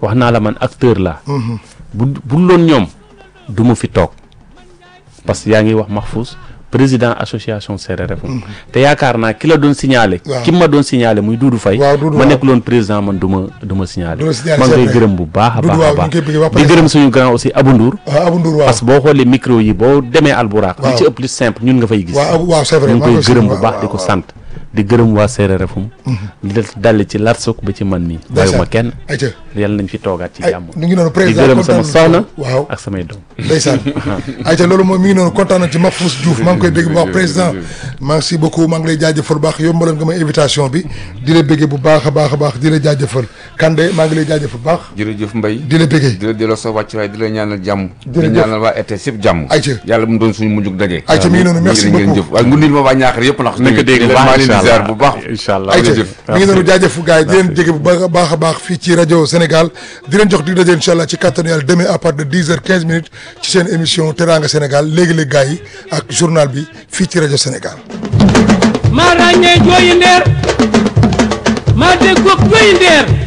wax naa la man acteur laa bu bu loon ñoom du ma fi toog parce que yaa ngi wax Mahfous président association CRRFM te yaakaar naa ki la doon signalé Waaw. ki ma doon signalé muy Doudou Faye Waaw, Doudou, ma waaw. nekk loon président man du ma du ma signalé Du la signalé, man c'est koy vrai. gërëm bu baax a Doudou, baax a waaw, baax ñu ngi koy bëgg waa di président. gërëm suñu grand aussi Abou Ndour ah Abou Ndour waaw parce que boo xoolee micro yi boo demee Alburaaq li Waaw. ci ëpp li simple ñun nga fay gis waaw waaw c'est vrai ñu ngi maa koy ngi koy gërëm bu waaw, baax waaw, di ko waaw. sant di gërëm waa CRRFM di dal ci Larsok ba ci man mii bàyyiwuma kenn ayca yàlla nañ fi toogaat ci ay jàmm ñu ngi noonu di président gërëm sama kontaan nañu soxna waaw ak samay doom ndeysaan ayca loolu moom mi ngi noonu kontaan nañ ci Mahfous Diouf maa ngi koy bégg bu baax président merci beaucoup maa ngi lay jaajëfal bu baax yombaloon nga ma invitation bi di la béggee bu baax a baax a baax di la jaajëfal Kande maa ngi lay jaajëfal bu baax jërëjëf Mbaye di la béggee di la delloo sa wàccuwaay di la ñaanal jàmm di Jërëjëf. ñaanal waa RTS yëpp jàmm Ayca. yàlla mu doon suñu mujjug daje Ayca, mi ngi noonu, merci jërë ngeen beaucoup. jëf waaye ngu nil ma waa ñaaxar yëpp ndax nañ ko dégg bu maa baax leen di incha ziar allah bu baax incha allah ayca jërëjëf. mi ngi noonu jaajëf gars yi di leen jege bu baax a baax a baax fii ci rajo Sénégal di leen jox di daje incha allah ci kattanu yàlla demain à partir de 10 heures 15 minutes ci seen émission Teranga Sénégal léegi-léegi gars yi ak journal bi fii ci rajo Sénégal maa ràññee jooyi ndeer maa déggoog jooyi ndeer